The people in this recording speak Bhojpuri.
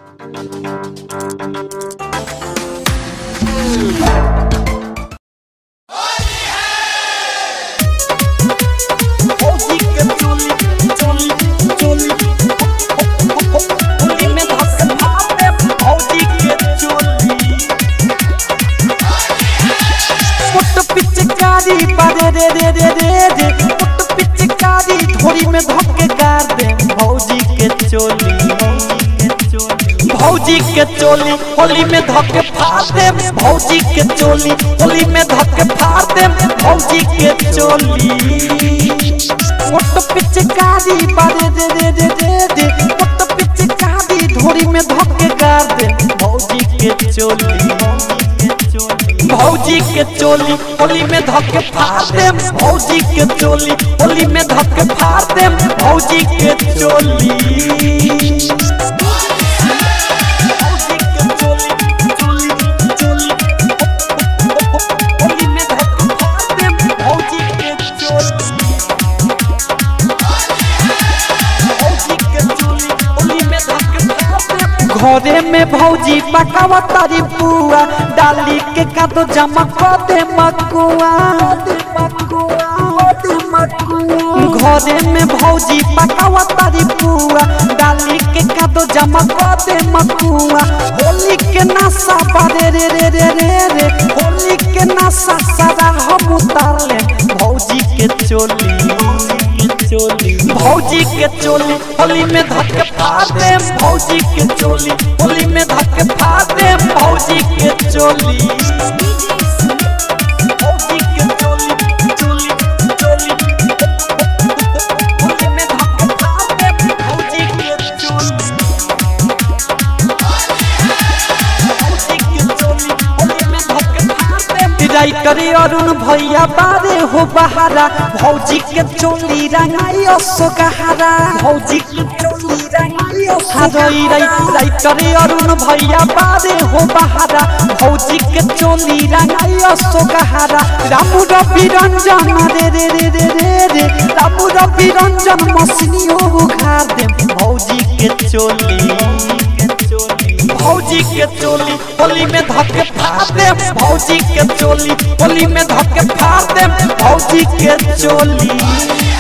फौजी के चोली चोली चोली होली में धक्के मारे फौजी के चोली पुट पिचकारी बारे रे रे रे रे रे पुट पिचकारी धोरी में धक्के गार दे भौजी के चोली भौजी के चोली होली में धक्के फाड़ दे भौजी के चोली होली में धक्के फाड़ दे भौजी के चोली पुट पिचकारी बारे रे रे रे रे रे पुट पिचकारी धोरी में धक्के गार दे भौजी के चोली भौजी के चोली होली में धक्के फाड़ दे भौजी के चोली होली में धक्के फाड़ दे भौजी के चोली भौजी के चोली, चोली, चोली। होली में धक्के फाड़ दे भौजी के चोली भौजी के चोली, होली में धक्के फाड़ दे। घरे में भौजी पकावा तारी बुआ डाली के कादो जमा कर दे मकुआ घरे में भौजी पकावा तारी बुआ डाली के कादो जमा कर दे मकुआ होली के नशा बारे रे रे रे रे रे होली के नशा सारा हम उतार ले भौजी के चोली चोली भौजी के चोली होली में धक्के फाड़ दे भौजी के चोली होली में धक्के फाड़ दे भौजी के चोली भौजी के चोली चोली चोली होली में धक्के फाड़ दे भौजी के चोली भौजी के चोली होली में धक्के फाड़ दे विदाई करे अरुण भैया बारे हो बहारा भौजी के चोली रंगाई असो गहारा भौजी के चोली रंगाई हरई रई रई करे अरुण भैया बारे हो बहारा भौजी के चोली रंगाई असो गहारा रामू रवि रंजन रे रे रे रे रे रे रामू रवि रंजन मसनी हो उखाड़ दे भौजी के चोली भौजी के चोली होली में धक्के फाड़ दे भौजी के चोली होली में धक्के फाड़ दे भौजी के चोली